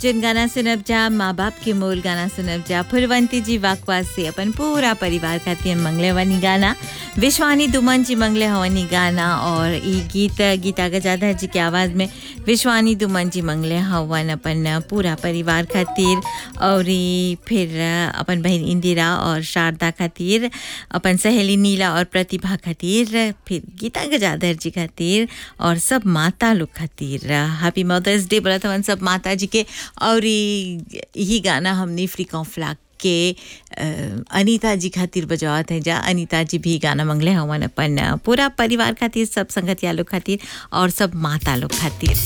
जिन गाना सुनब जा माँ बाप के मोल गाना सुनब जा फुलवंती जी वाकवास से अपन पूरा परिवार खातिर मंगले वनी गाना विश्वानी दुमन जी मंगले हवनी गाना और ई गीत गीता गजाधर जी के आवाज़ में विश्वानी दुमन जी मंगले हवन अपन पूरा परिवार खातिर और ई फिर अपन बहन इंदिरा और शारदा खातिर अपन सहेली नीला और प्रतिभा खातिर फिर गीता गजाधर जी खातिर और सब माता लोग खातिर हैप्पी मदर्स डे बोला था सब माता जी के और ई- यही गाना हमने फ्रीकॉन फ्लाक के अ, अनीता जी खातिर बजावत है जा अनीता जी भी गाना मंगले हवन अपन पूरा परिवार खातिर सब संगतिया लोग खातिर और सब माता लोग खातिर